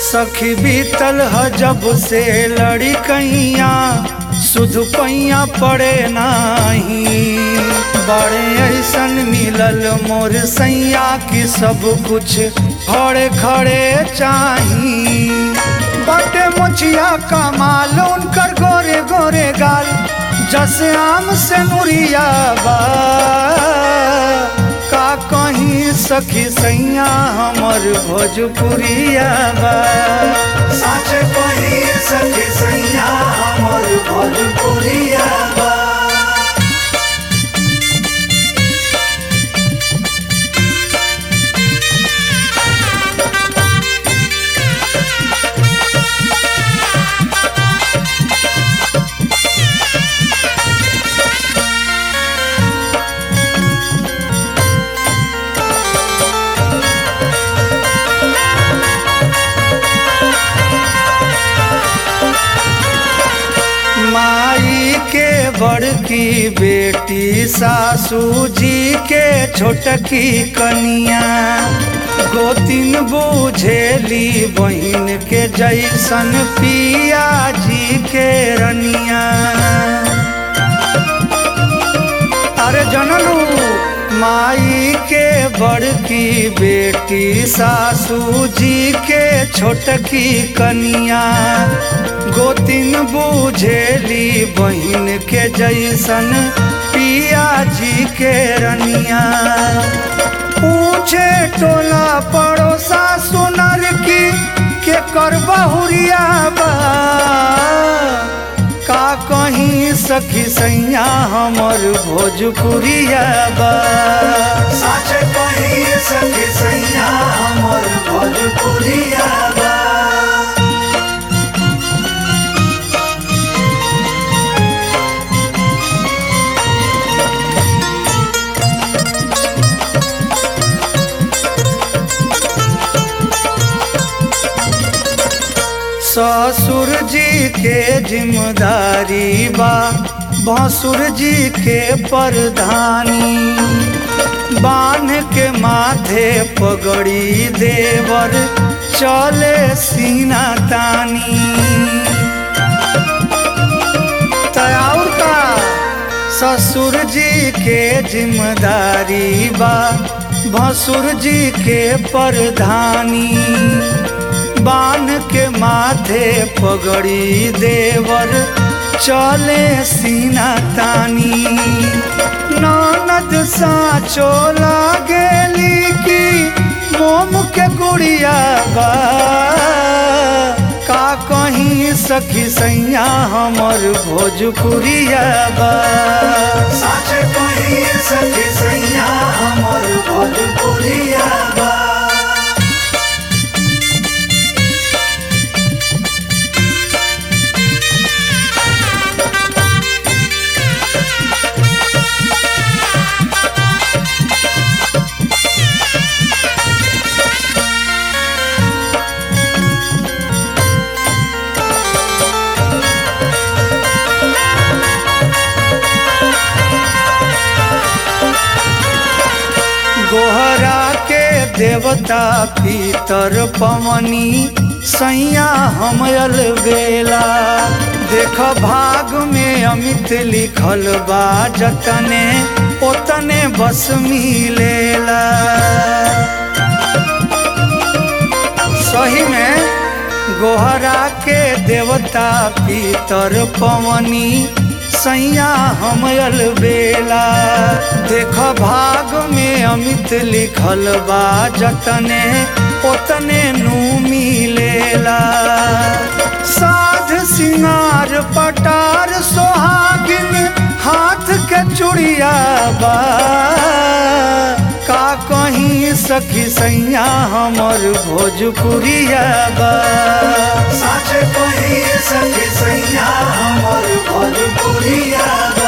सखी बीतल ह जब से लड़ी कैया सुध पैया पड़े नाही बड़े ऐसन मिलल मोर सैया की सब कुछ खड़े खड़े चाही बटे मुछिया कमाल उनकर गोरे गोरे गाल जैसे आम से नुरिया बा का कहीं सखी सैया हमर भोजपुरिया बा साच कहीं सखी सैया हमर भोजपुरिया बा माई के बड़की बेटी सासू जी के छोटकी कनिया गोतिन बुझेली बहन के जैसन पिया जी के रनिया अरे जनलू माई के बड़की बेटी सासू जी के छोटकी कनिया गोतिन बुझेली बहन के जैसन पिया जी के रनिया पूछे टोला पड़ोसा सुनर की के कर बहुरिया बा का कहीं सखी सैया हमर भोजपुरिया बा साच कहीं सखी सैया हमर भोजपुरिया बा ससुर जी के जिम्मेदारी बा भसुर जी के परधानी बांध के माथे पगड़ी देवर चले सीना तानी तयाउर का ससुर जी के जिम्मेदारी बा भसुर जी के परधानी बान के माथे पगड़ी देवर चले सीना तानी ननद साचो लागेली की मोम के गुड़िया बा का कहीं सखी सैया हमर भोजपुरिया बा साच कहीं सखी सैया हमर भोजपुरिया बा गोहरा के देवता भीतर पवनी सैया हमयल बेला देख भाग में अमित लिखल बा जतने ओतने बस मिलेला सही में गोहरा के देवता भीतर पवनी सैया हमयल बेला देख भाग में अमित लिखल बा जतने ओतने नू मिलेला साध सिंगार पटार सोहागिन हाथ के चूड़िया बा का कहीं सखी सैया हमर भोजपुरिया बा साच कहीं सखी सैया हमर भोजपुरिया